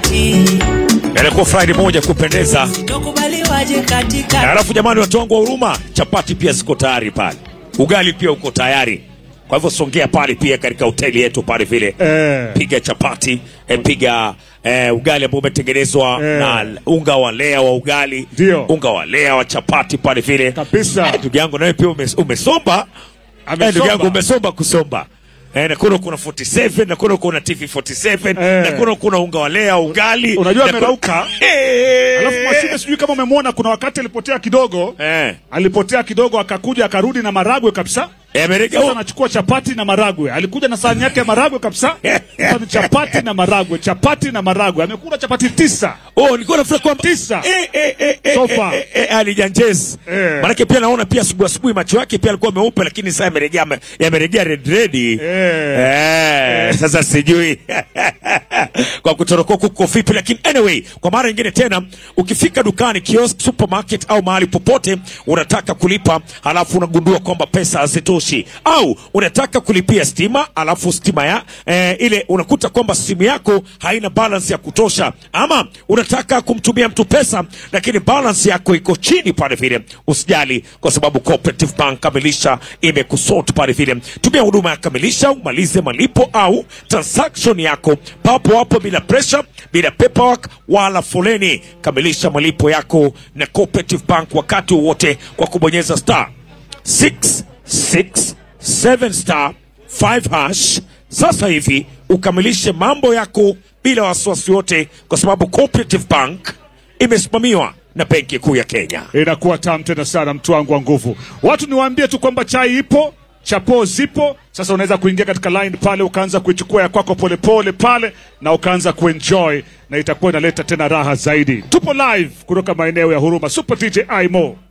kati Ilikuwa Friday moja kupendeza. tokubaliwaje katika Na Alafu jamani, watu wangu wa huruma, chapati pia ziko tayari pale, ugali pia uko tayari. Kwa hivyo songea pale pia katika hoteli yetu pale vile Eh. piga chapati eh, piga eh, ugali ambao umetengenezwa Eh. na unga wa lea wa ugali, Ndio. unga wa lea wa chapati pale vile Kabisa. Eh, Ndugu yangu nawe pia umes, umesomba Amesomba. Eh, ndugu yangu umesomba kusomba Eh, na kuna kuna 47 na kuna kuna TV 47 Eh. na kuna kuna unga wa lea ugali Unajua na kuna- amerauka. Eh. Alafu Mwashime, sijui kama umemwona, kuna wakati alipotea kidogo eh alipotea kidogo, akakuja akarudi na maragwe kabisa. Eh, Amerika Sasa anachukua chapati na maragwe. Alikuja na sahani yake ya maragwe kabisa. Sasa ni chapati na maragwe, chapati na maragwe. Amekula chapati tisa. Oh, nilikuwa nafikiri kwamba Tisa. eh, eh, eh, eh, So eh, far. eh, eh, alijanjez Eh. manake pia naona pia asubuhi asubuhi macho yake pia alikuwa meupe, lakini sasa yamerejea ame- yamerejea red red. Eh, sasa sijui kwa kutoroka kuko vipi, lakini anyway, kwa mara nyingine tena, ukifika dukani, kiosk, supermarket au mahali popote unataka kulipa, halafu unagundua kwamba pesa hazitoshi, au unataka kulipia stima, alafu stima ya eh, ile unakuta kwamba simu yako haina balance ya kutosha, ama unataka kumtumia mtu pesa lakini balance yako iko chini pale vile, usijali, kwa sababu Cooperative Bank Kamilisha imekusort pale vile. Tumia huduma ya Kamilisha umalize malipo au transaction yako papo hapo bila pressure, bila paperwork wala foleni. Kamilisha malipo yako na Cooperative Bank wakati wowote kwa kubonyeza star 667 star 5 hash sasa hivi ukamilishe mambo yako bila wasiwasi wote, kwa sababu Cooperative Bank imesimamiwa na Benki Kuu ya Kenya. Inakuwa tamu tena sana, mtu wangu wa nguvu. Watu niwaambie tu kwamba chai ipo, chapo zipo. Sasa unaweza kuingia katika line pale ukaanza kuichukua ya kwako polepole pale na ukaanza kuenjoy, na itakuwa inaleta tena raha zaidi. Tupo live kutoka maeneo ya Huruma, Super DJ Imo.